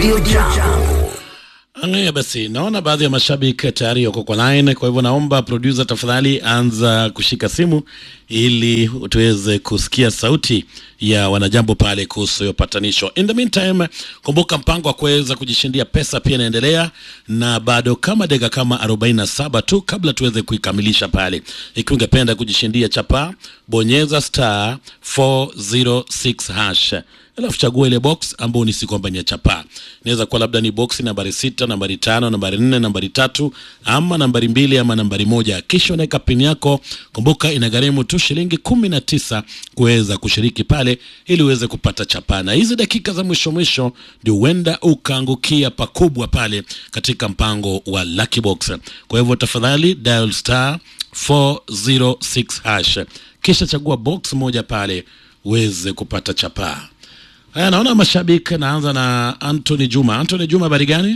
Ndio jambo. Haya basi, naona baadhi ya mashabiki tayari wako kwa line, kwa hivyo naomba producer, tafadhali anza kushika simu ili tuweze kusikia sauti ya wanajambo pale kuhusu hiyo patanisho. In the meantime, kumbuka mpango wa kuweza kujishindia pesa pia inaendelea, na bado kama dakika kama 47 tu kabla tuweze kuikamilisha pale. Ikiwa ungependa kujishindia chapa, bonyeza star 406 hash alafu chagua ile box ambayo ni si kwamba ni ya chapaa. Inaweza kuwa labda ni box nambari sita, nambari tano, nambari nne, nambari tatu ama nambari mbili ama nambari moja, kisha unaweka pin yako. Kumbuka inagharimu tu shilingi kumi na tisa kuweza kushiriki pale ili uweze kupata chapaa, na hizi dakika za mwisho mwisho ndio huenda ukaangukia pakubwa pale katika mpango wa Lucky Box. Kwa hivyo tafadhali dial star 406 hash kisha chagua box moja pale uweze kupata chapaa. Haya, naona mashabiki. Naanza na Anthony Juma. Anthony Juma, habari gani?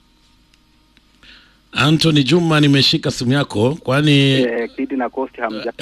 Anthony Juma, nimeshika simu yako kwani Eh, Kidi na Coast hamja.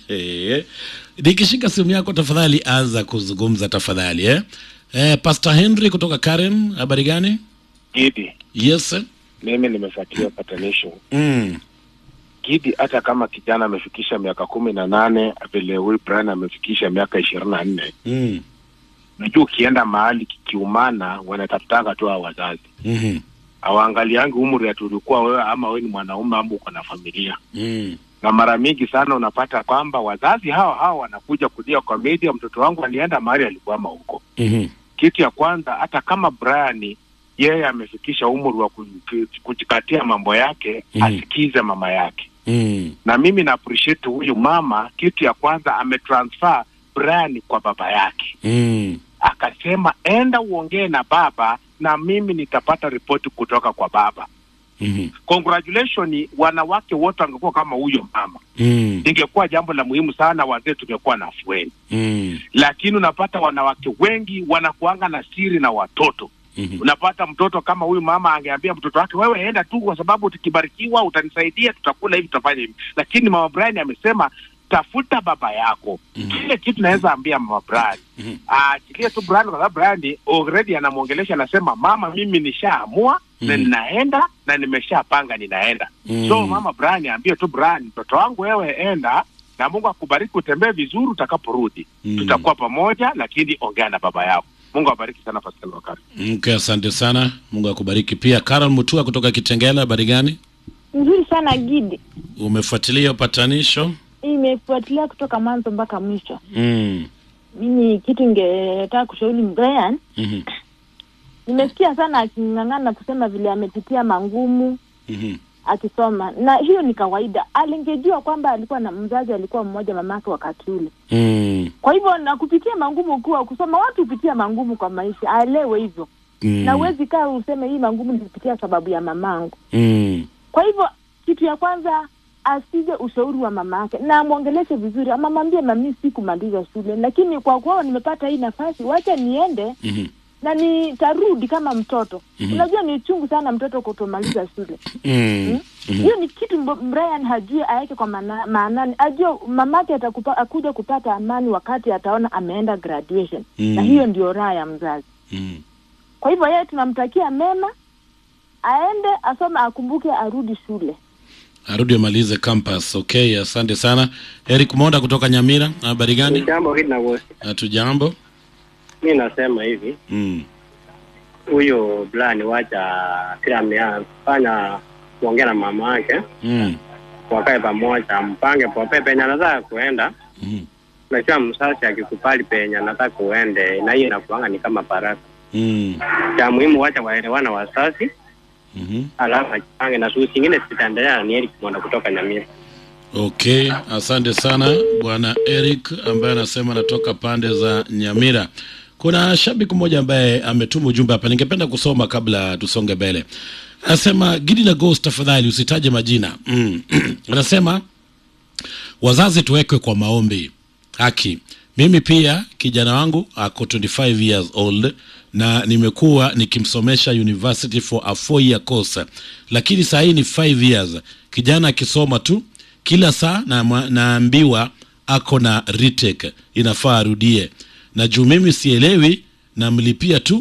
nikishika simu yako tafadhali anza kuzungumza tafadhali eh? Eh, Pastor Henry kutoka Karen, habari gani? Gidi, Yes. mimi nimefuatilia patanisho. Mm. Gidi, hata kama kijana amefikisha miaka kumi na nane vile huyu Brian amefikisha miaka ishirini na nne Mm. najua ukienda mahali kikiumana, wanatafutanga tu hao wazazi, Mhm. hawaangaliangi umri ati ulikuwa wewe ama wewe ni mwanaume ama uko na familia. Mm. Na mara mingi sana unapata kwamba wazazi hao hao wanakuja kulia kwa media, mtoto wangu alienda mahali alikwama huko. Mhm. Kitu ya kwanza, hata kama Brian yeye amefikisha umri wa kuji- kujikatia mambo yake, Mhm. asikize mama yake Mm. na mimi na appreciate huyu mama. Kitu ya kwanza ametransfer Brian kwa baba yake, Mm. akasema enda uongee na baba na mimi nitapata ripoti kutoka kwa baba. Mhm. Congratulations, wanawake wote wangekuwa kama huyo mama, Mm. ingekuwa jambo la muhimu sana, wazee tungekuwa na afueni. Mm. Lakini unapata wanawake wengi wanakuanga na siri na watoto Mhm. unapata mtoto kama huyu mama angeambia mtoto wake, wewe enda tu, kwa sababu tukibarikiwa utanisaidia, tutakula hivi, tutafanya hivi. Lakini mama Brian amesema tafuta baba yako. Mhm. Kile kitu naweza ambia mama Brian Mhm. aachilie tu Brian, kwa sababu Brian already anamwongelesha, anasema mama, mimi nishaamua na Mhm. ninaenda na nimeshapanga ninaenda. Mhm. So mama Brian ambie tu Brian, mtoto wangu, wewe enda na Mungu akubariki, utembee vizuri, utakaporudi Mhm. tutakuwa pamoja, lakini ongea na baba yako. Mungu awabariki sana Pascal Wakari. Okay, asante sana. Mungu akubariki pia. Carol Mutua kutoka Kitengela, habari gani? Nzuri sana Gidi, Umefuatilia upatanisho? imefuatilia kutoka mwanzo mpaka mwisho. Mm. Mimi kitu ningetaka kushauri Brian, Mhm. nimesikia sana aking'ang'ana kusema vile amepitia mangumu Mhm. akisoma, na hiyo ni kawaida. Alingejua kwamba alikuwa na mzazi alikuwa mmoja mamake wakati ule. Mm. Kwa hivyo na kupitia mangumu kuwa kusoma, watu hupitia mangumu kwa maisha, aelewe hivyo Mm. na uwezi kaa useme hii mangumu nilipitia sababu ya mamangu. Mm. Kwa hivyo kitu ya kwanza asije ushauri wa mama yake na amwongeleshe vizuri, ama mwambie mami, sikumaliza shule, lakini kwa kuwa nimepata hii nafasi, wacha niende Mhm. na nitarudi kama mtoto. Mhm. Unajua ni uchungu sana mtoto kutomaliza shule. Mm. Mhm. Hiyo ni kitu mbo- Brian hajui aweke kwa maana- maanani, ajue mamake atakupa, akuja kupata amani wakati ataona ameenda graduation Mm. na hiyo ndio raha ya mzazi. Mm. Kwa hivyo yeye tunamtakia mema, aende asome, akumbuke, arudi shule. Arudi amalize campus. Okay, asante sana. Eric Monda kutoka Nyamira, habari gani? Jambo hili na wote. Hatujambo. Mi nasema hivi, Mm. huyo Blani wacha kila amefanya kuongea na mama yake, Mm. wakae pamoja, mpange pope penye anataka kuenda. Mm. Unajua msasi akikubali penye anataka kuende, na hiyo inakuanga ni kama baraka. Mm. Cha muhimu wacha waelewana wasasi, Mhm. alafu ajipange na shughuli zingine zitaendelea. Ni Eric Mwanda kutoka Nyamira. Okay, asante sana bwana Eric ambaye anasema anatoka pande za Nyamira. Kuna shabiki mmoja ambaye ametuma ujumbe hapa, ningependa kusoma kabla tusonge mbele. Anasema Gidi na Ghost, tafadhali usitaje majina. Mm. Anasema wazazi tuwekwe kwa maombi. Haki. Mimi pia kijana wangu ako 25 years old na nimekuwa nikimsomesha university for a four year course, lakini saa hii ni 5 years. Kijana akisoma tu kila saa na, naambiwa ako na retake, inafaa arudie, na juu mimi sielewi, namlipia tu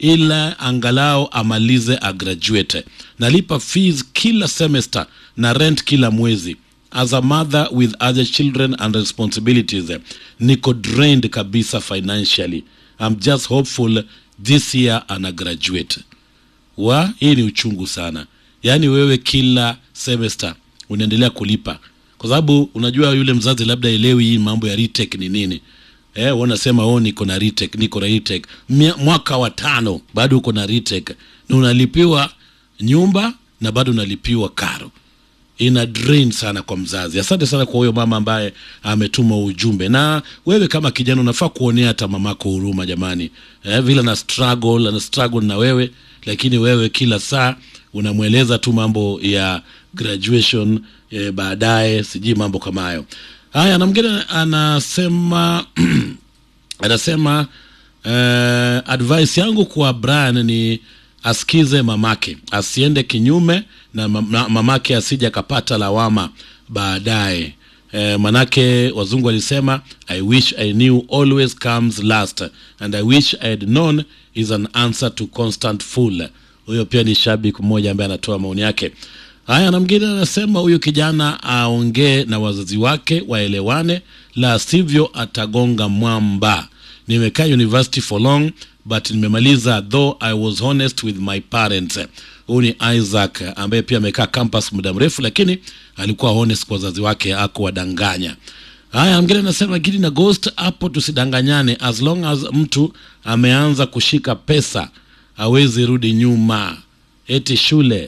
ila angalau amalize agraduate nalipa fees kila semester na rent kila mwezi as a mother with other children and responsibilities niko drained kabisa financially i'm just hopeful this year ana graduate wa hii ni uchungu sana yaani wewe kila semester unaendelea kulipa kwa sababu unajua yule mzazi labda elewi hii mambo ya retake ni nini eh, wanasema oh, niko na retake niko na retake Mia- mwaka wa tano bado uko na retake na unalipiwa nyumba na bado unalipiwa karo ina drain sana kwa mzazi asante sana kwa huyo mama ambaye ametuma ujumbe na wewe kama kijana unafaa kuonea hata mamako huruma jamani eh, vile ana struggle ana struggle na wewe lakini wewe kila saa unamweleza tu mambo ya graduation eh, baadaye sijui mambo kama hayo haya na mwingine anasema anasema uh, advice yangu kwa Brian ni asikize mamake, asiende kinyume na ma- mamake, asije akapata lawama baadaye. Eh, manake wazungu walisema I wish I knew always comes last and I wish I had known is an answer to constant fool. Huyo pia ni shabiki mmoja ambaye anatoa maoni yake. Haya, na mwingine anasema huyu kijana aongee na wazazi wake waelewane, la sivyo atagonga mwamba. Nimekaa university for long but nimemaliza, though I was honest with my parents. Huyu ni Isaac ambaye pia amekaa campus muda mrefu, lakini alikuwa honest kwa wazazi wake, akuwadanganya. Haya, mwingine anasema Gidi na Ghost, hapo tusidanganyane, as long as mtu ameanza kushika pesa hawezi rudi nyuma eti shule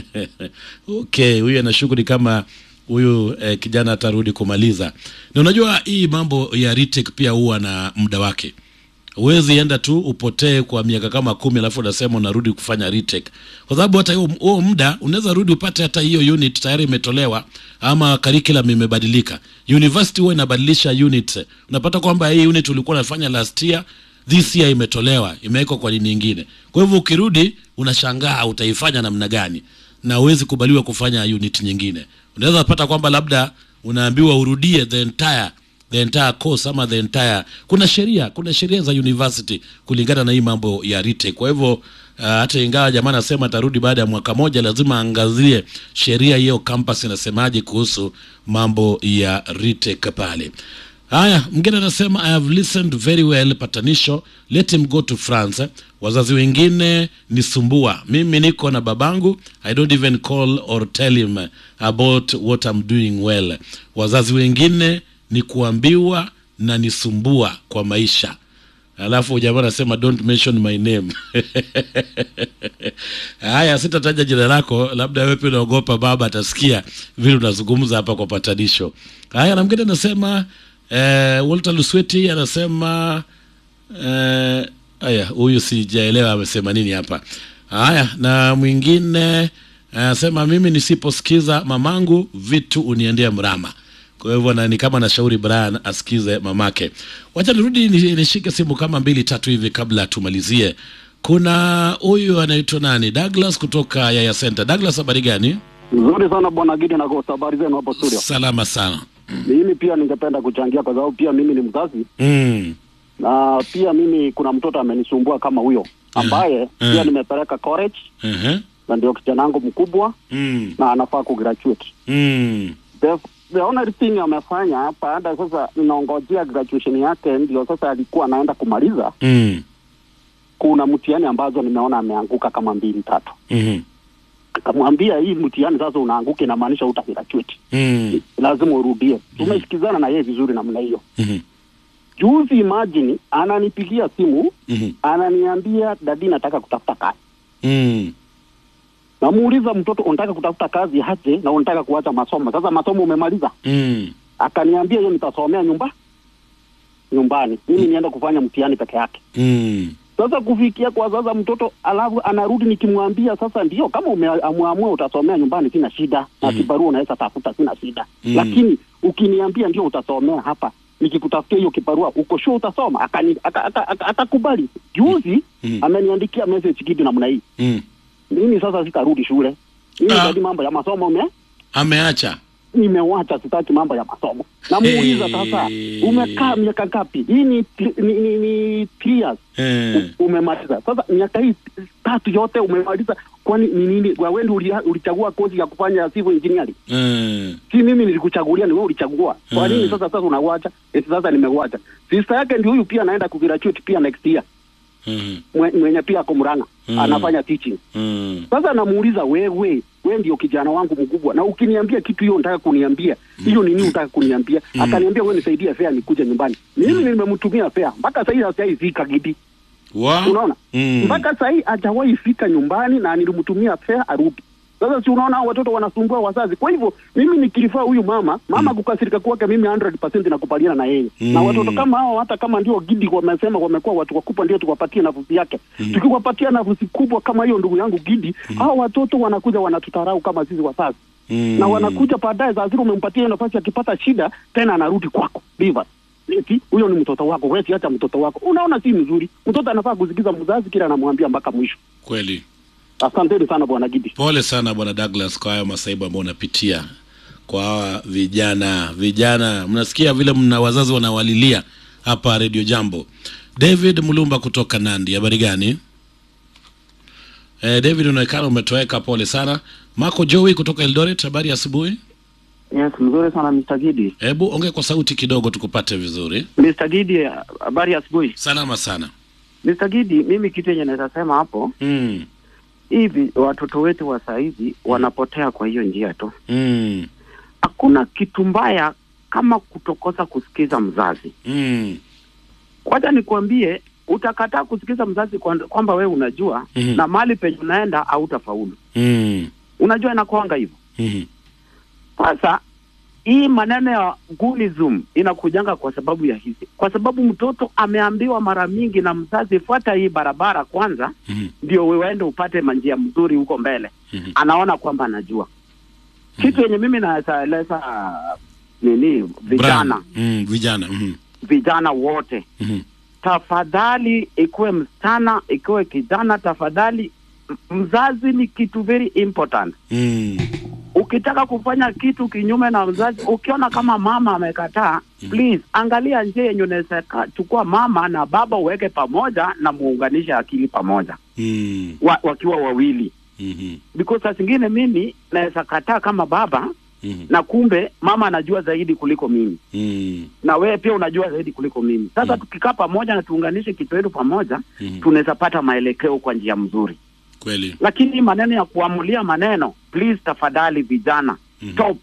okay huyu ana shughuli kama huyu eh, kijana atarudi kumaliza na unajua hii mambo ya retake pia huwa na muda wake huwezi enda tu upotee kwa miaka kama kumi alafu unasema unarudi kufanya retake kwa sababu hata huo- huo muda unaweza rudi upate hata hiyo unit tayari imetolewa ama curriculum imebadilika university huwa inabadilisha unit unapata kwamba hii unit ulikuwa unafanya last year this year imetolewa imewekwa kwa dini nyingine kwa hivyo ukirudi unashangaa utaifanya namna gani na huwezi kubaliwa kufanya unit nyingine unaweza pata kwamba labda unaambiwa urudie the entire the entire course ama the entire kuna sheria kuna sheria za university kulingana na hii mambo ya retake kwa hivyo uh, hata ingawa jamaa anasema atarudi baada ya mwaka moja lazima aangazie sheria hiyo campus inasemaje kuhusu mambo ya retake pale haya mngine anasema i have listened very well patanisho let him go to france wazazi wengine ni sumbua mimi niko na babangu i don't even call or tell him about what I'm doing well wazazi wengine ni kuambiwa na nisumbua kwa maisha alafu jamaa anasema don't mention my name haya sitataja jina lako labda wewe pia unaogopa baba atasikia vile unazungumza hapa kwa patanisho haya na mwingine anasema eh, walter lusweti anasema eh, haya huyu sijaelewa amesema nini hapa haya na mwingine anasema mimi nisiposikiza mamangu vitu uniendea mrama kwa hivyo na, ni kama nashauri Brian asikize mamake. Wacha nirudi ni- nishike simu kama mbili tatu hivi kabla tumalizie. Kuna huyu anaitwa nani, Douglas kutoka Yaya Center. Douglas, habari gani? Nzuri sana bwana Gidi na Ghost, habari zenu hapo studio. Salama sana. Mimi pia ningependa kuchangia kwa sababu pia mimi ni mzazi Mm. na pia mimi kuna mtoto amenisumbua kama huyo ambaye Mhm. pia nimepeleka college Uh-huh. na ndio kijana wangu mkubwa Mm. na anafaa kugraduate. Mm. The, the only thing amefanya baada sasa inaongojea graduation yake, ndio sasa alikuwa anaenda kumaliza. Mm. Kuna mtihani ambazo nimeona ameanguka kama mbili tatu, Mhm. akamwambia hii mtihani sasa unaanguka, inamaanisha utagraduate, Mm. lazima urudie. Tumesikizana na yeye vizuri namna hiyo. Mhm. Juzi imagine ananipigia simu Mhm. ananiambia dadi, nataka kutafuta kazi. Mm. Namuuliza mtoto, unataka kutafuta kazi aje na unataka kuacha masomo? Sasa masomo umemaliza? Mm. Akaniambia hiyo nitasomea nyumba nyumbani, mimi nienda kufanya mtihani peke yake. Mm. Sasa kufikia kwa sasa mtoto alafu anarudi, nikimwambia sasa ndio kama umeamua utasomea nyumbani, sina shida na Mhm. kibarua unaweza tafuta, sina shida Mhm. lakini ukiniambia ndio utasomea hapa, nikikutafutia hiyo kibarua, uko sure utasoma? Akani- aka- aka- aka- Atakubali. Juzi Mhm. ameniandikia message kitu namna hii, Mm. mimi sasa sitarudi shule mimi Ah. zaidi mambo ya masomo ume Ameacha. nimewacha sitaki mambo ya masomo namuuliza sasa Hey. umekaa miaka ngapi hii ni, tri- ni, ni, ni three years Eh. U- umemaliza sasa miaka hii tatu yote umemaliza kwani ni nini wewe ulichagua ulichagua kozi ya kufanya civil engineering Eh. si mimi nilikuchagulia ni wewe ulichagua kwa Mm. nini sasa sasa unawacha eti sasa nimewacha sister yake ndio huyu pia anaenda kugraduate pia next year Mhm. mwe- mwenye pia ako Murang'a Mm. anafanya teaching Mm. sasa namuuliza wewe we ndio kijana wangu mkubwa na ukiniambia kitu hiyo unataka kuniambia hiyo nini unataka kuniambia Mm. akaniambia wewe nisaidie fare nikuje nyumbani mimi nimemtumia fare mpaka sasa hivi hajaifika gidi Wa? unaona Mm. mpaka sasa hii hajawahi fika nyumbani na nilimtumia fare arudi sasa si unaona hao watoto wanasumbua wazazi kwa hivyo mimi nikilifaa huyu mama mama kukasirika kwake mimi 100% nakubaliana na yeye Mm. na watoto kama hao hata kama ndio gidi wamesema wamekuwa watu wakubwa ndio tuwapatie nafasi yake tukiwapatia nafasi kubwa kama hiyo ndugu yangu gidi hao watoto wanakuja wanatutarau kama sisi wazazi Mm. na wanakuja baadaye saa zile umempatia hiyo nafasi akipata shida tena anarudi kwako Beaver. Eti huyo ni mtoto wako wewe acha mtoto wako unaona si mzuri mtoto anafaa kusikiza mzazi kila anamwambia mpaka mwisho Kweli. asanteni sana bwana gidi Pole sana bwana Douglas kwa hayo masaibu ambayo unapitia kwa hawa vijana. Vijana mnasikia vile mna wazazi wanawalilia hapa Radio Jambo. David Mulumba kutoka Nandi, habari gani? Eh, David unaonekana umetoweka, pole sana. Marco Joey kutoka Eldoret, habari ya asubuhi. Yes, mzuri sana Mr. Gidi. Hebu ongea kwa sauti kidogo tukupate vizuri. Mr. Gidi, habari ya asubuhi. Salama sana. Mr. Gidi, mimi kitu yenye naweza sema hapo Mm. hivi, watoto wetu wa saizi wanapotea kwa hiyo njia tu. Mm. Hakuna kitu mbaya kama kutokosa kusikiza mzazi. Mm. Wacha nikwambie, utakataa kusikiza mzazi kwa- kwamba wewe unajua Mhm. na mali penye unaenda hautafaulu. Mm. Unajua inakuanga hivyo. Mhm. Sasa hii maneno ya gunism inakujanga kwa sababu ya hizi, kwa sababu mtoto ameambiwa mara mingi na mzazi, fuata hii barabara kwanza, Mhm. ndio uende upate manjia mzuri huko mbele. Mhm. Anaona kwamba anajua kitu yenye mimi naweza eleza nini, vijana Brian. Mm. Vijana. Mhm. vijana wote, Mhm. tafadhali, ikuwe msichana ikuwe kijana, tafadhali, m- mzazi ni kitu very important Mm. ukitaka kufanya kitu kinyume na mzazi, ukiona kama mama amekataa, please angalia njia yenye unaweza ka- chukua mama na baba uweke pamoja na muunganishe akili pamoja Mm. wa, wakiwa wawili, Mhm. because saa zingine mimi naweza kataa kama baba Mhm. na kumbe mama anajua zaidi kuliko mimi Mm. na wewe pia unajua zaidi kuliko mimi. Sasa Mm. tukikaa pamoja na tuunganishe kitu yetu pamoja, Mhm. tunaweza pata maelekeo kwa njia mzuri, Kweli. lakini maneno ya kuamulia maneno, please tafadhali, vijana Mhm. stop.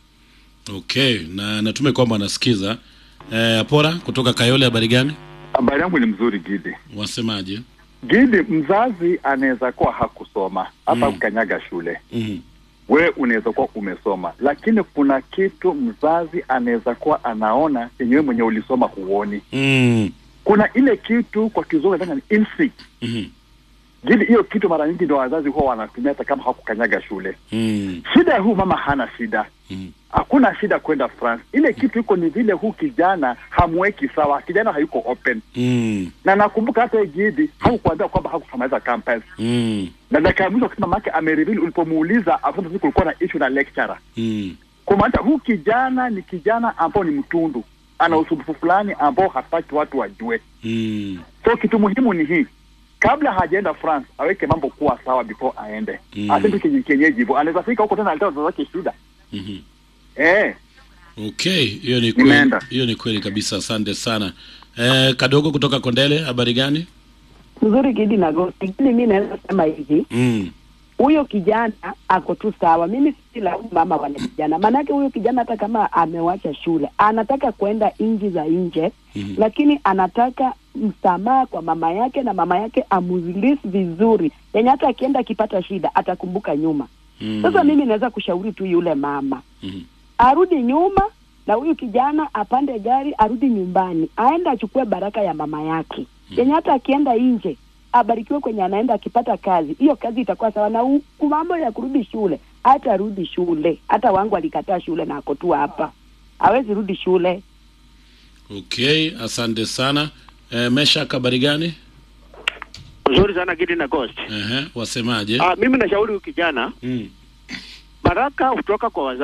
Okay, na natume kwamba anasikiza. Eh, Apora kutoka Kayole, habari gani? Habari yangu ni mzuri Gidi. Wasemaje? Gidi, mzazi anaweza kuwa hakusoma hata Mm. kukanyaga shule, Mhm. wewe unaweza kuwa umesoma, lakini kuna kitu mzazi anaweza kuwa anaona yenye wewe mwenyewe ulisoma huoni. Mm. Kuna ile kitu kwa kizungu inaitwa ni instinct. Mhm. Gidi, hiyo kitu mara nyingi ndio wazazi huwa wanatumia hata kama hakukanyaga shule. Mm. Shida ya huu mama hana shida, Mhm. hakuna shida kwenda France. Ile kitu iko ni vile huu kijana hamweki sawa, kijana hayuko open. Mm. Na nakumbuka hata yeye Gidi hakukuambia kwamba hakusamaliza campus Mm. na dakika ya mwisho wakati mama yake amereveal, ulipomuuliza akwamba sisi kulikuwa na issue na lecturer, Mm. kumaanisha huu kijana ni kijana ambao ni mtundu, ana usumbufu fulani ambao hataki watu wajue. Mm. So kitu muhimu ni hii, kabla hajaenda France aweke mambo kuwa sawa before aende. Mm. Mm. Asitu kienyeji hivyo, anaweza fika huko tena alitoa wazazi wake shida Mhm. eh. Okay, hiyo ni kweli. Nimeenda. Hiyo ni kweli kabisa. Asante sana. Eh, Kadogo kutoka Kondele, habari gani? mzuri Gidi na Gosi. Lakini mi naweza sema hivi, Mm. huyo kijana ako tu sawa. Mimi si laumu mama wale kijana, maanake huyo kijana hata kama amewacha shule anataka kwenda nchi za nje Mhm. lakini anataka msamaha kwa mama yake na mama yake amrelease vizuri, yenye hata akienda akipata shida atakumbuka nyuma. Mm. Sasa mimi naweza kushauri tu yule mama Mhm. arudi nyuma na huyu kijana apande gari arudi nyumbani, aende achukue baraka ya mama yake yenye hata akienda nje abarikiwe kwenye anaenda, akipata kazi hiyo kazi itakuwa sawa. Na u- ku- mambo ya kurudi shule, hata rudi shule. Hata wangu alikataa shule na ako tu hapa, hawezi rudi shule. Okay, asante sana. Eh, Meshak, habari gani? Nzuri sana Gidi na Ghost. Ehe, wasemaje? Ah, mimi nashauri huyu kijana Mm. baraka hutoka kwa wazazi.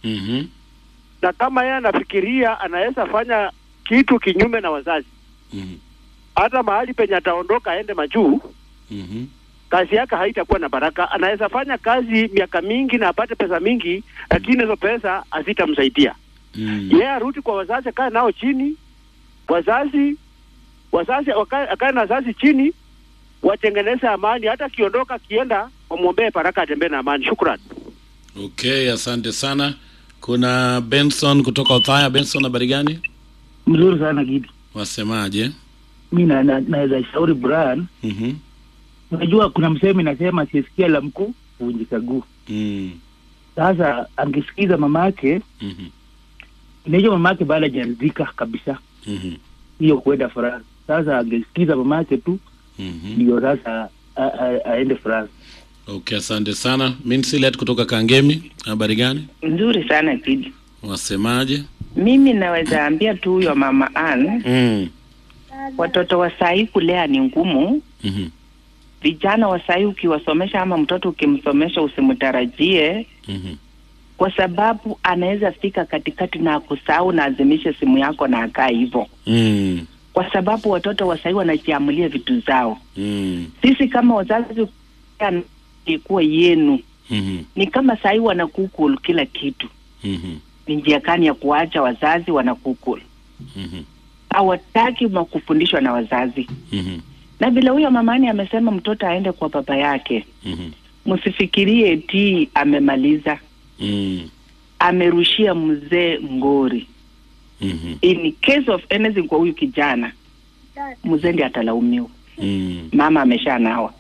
Mhm. na kama yeye anafikiria anaweza fanya kitu kinyume na wazazi, Mhm. hata mahali penye ataondoka aende majuu, Mhm. kazi yake haitakuwa na baraka. Anaweza fanya kazi miaka mingi na apate pesa mingi, lakini hizo pesa hazitamsaidia Mm. yeye. Arudi kwa wazazi, akae nao chini, wazazi wazazi wakae akae na wazazi chini, watengeneze amani. Hata akiondoka akienda, wamwombee baraka, atembee na amani. Shukran. Okay, asante sana. Kuna Benson kutoka Othaya. Benson, habari gani? Mzuri sana Gidi. Wasemaje? Mi na- na- naweza shauri Brian, Mhm. unajua kuna msemo inasema asiyesikia la mkuu huvunjika guu. Mm. Sasa angesikiza mamake, Mhm. inajua mamake bado hajaridhika kabisa Mhm. hiyo kuenda France. Sasa angesikiza mamake tu Mhm. ndio sasa a- a- aende France. Okay, asante sana. Minsilet kutoka Kangemi. Habari gani? Nzuri sana Kidi. Wasemaje? Mimi naweza ambia tu huyo mama Ann, Mm. watoto wa sahii kulea ni ngumu. Mhm. Vijana wa sahii ukiwasomesha ama mtoto ukimsomesha usimtarajie, Mhm. kwa sababu anaweza fika katikati na akusahau na azimishe simu yako na akaa hivyo, Mm. kwa sababu watoto wa sahii wanajiamulia vitu zao. Mm. Sisi kama wazazi ilikuwa yenu Mhm. ni kama sahii wana Google kila kitu. Mhm. Ni njia gani ya kuacha wazazi wana Google? Mhm. hawataki ma- kufundishwa na wazazi Mhm. na vile huyo mamani amesema mtoto aende kwa baba yake Mhm. msifikirie ti amemaliza Mm. amerushia mzee ngori Mhm. in case of anything kwa huyu kijana mzee ndi atalaumiwa Mm. mama ameshanawa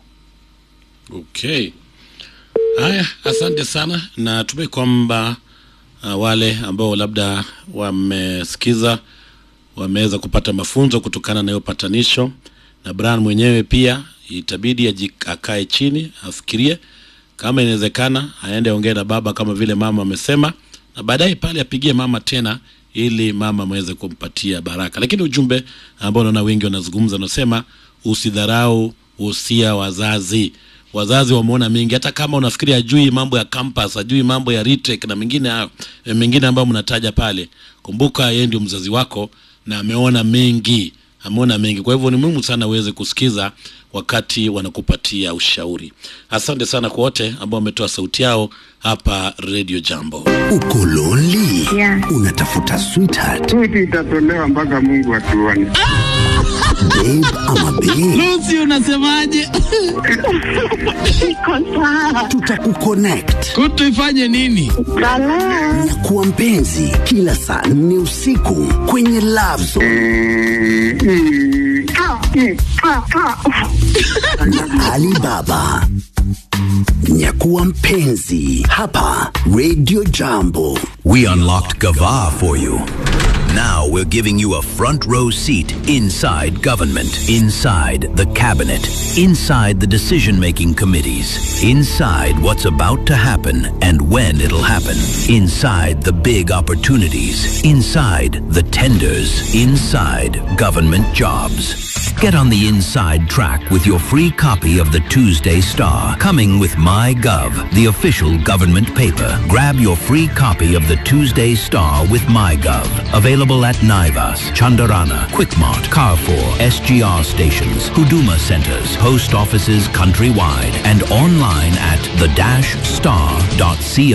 Okay. Haya, asante sana. Natumai kwamba uh, wale ambao labda wamesikiza wameweza kupata mafunzo kutokana na hiyo patanisho, na Brian mwenyewe pia itabidi aji- akae chini afikirie kama inawezekana, aende ongee na baba kama vile mama amesema, na baadaye pale apigie mama tena ili mama aweze kumpatia baraka. Lakini ujumbe ambao naona wengi wanazungumza, unasema usidharau usia wazazi. Wazazi wameona mengi, hata kama unafikiri ajui mambo ya campus, ajui mambo ya retake na mengine hayo- eh, mengine ambayo mnataja pale, kumbuka yeye ndio mzazi wako na ameona mengi, ameona mengi. Kwa hivyo ni muhimu sana uweze kusikiza wakati wanakupatia ushauri. Asante sana kwa wote ambao wametoa sauti yao hapa Radio Jambo. Uko lonely? Unatafuta sweetheart? Switi itatolewa mpaka Mungu atuone. Babe ama babe? Lucy unasemaje? Tutakuconnect. Kutu ifanye nini? Na kuwa mpenzi kila saa nne usiku kwenye Love Zone na Alibaba. Nyakuwa mpenzi hapa Radio Jambo. We unlocked Gava for you. Now we're giving you a front row seat inside government, inside the cabinet, inside the decision making committees, inside what's about to happen and when it'll happen, inside the big opportunities, inside the tenders, inside government jobs. Get on the inside track with your free copy of the Tuesday Star, coming with MyGov, the official government paper. Grab your free copy of the Tuesday Star with MyGov. Available at Naivas, Chandarana, Quickmart, Carrefour, SGR stations, Huduma centers, post offices countrywide, and online at the-star.co.ke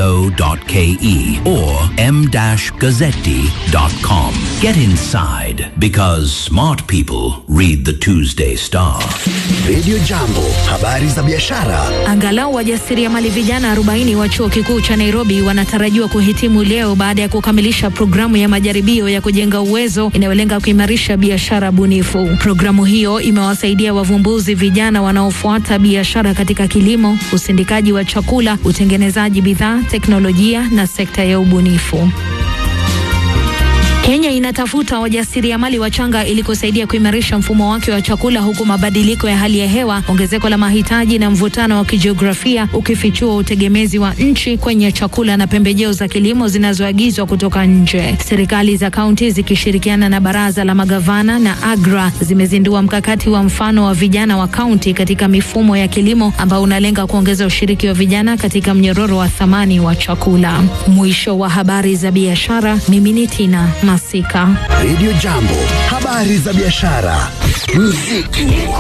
or m-gazzetti.com. Get inside because smart people read the Tuesday Star. Radio Jambo, habari za biashara. Angalau wajasiriamali vijana 40 wa chuo kikuu cha Nairobi wanatarajiwa kuhitimu leo baada ya kukamilisha programu ya majaribio ya kujenga uwezo inayolenga kuimarisha biashara bunifu. Programu hiyo imewasaidia wavumbuzi vijana wanaofuata biashara katika kilimo, usindikaji wa chakula, utengenezaji bidhaa, teknolojia na sekta ya ubunifu. Kenya inatafuta wajasiriamali wachanga ili kusaidia kuimarisha mfumo wake wa chakula huku mabadiliko ya hali ya hewa, ongezeko la mahitaji na mvutano wa kijiografia ukifichua utegemezi wa nchi kwenye chakula na pembejeo za kilimo zinazoagizwa kutoka nje. Serikali za kaunti zikishirikiana na baraza la magavana na AGRA zimezindua mkakati wa mfano wa vijana wa kaunti katika mifumo ya kilimo ambao unalenga kuongeza ushiriki wa vijana katika mnyororo wa thamani wa chakula. Mwisho wa habari za biashara. Mimi ni Tina Masika. Radio Jambo, habari za biashara, muziki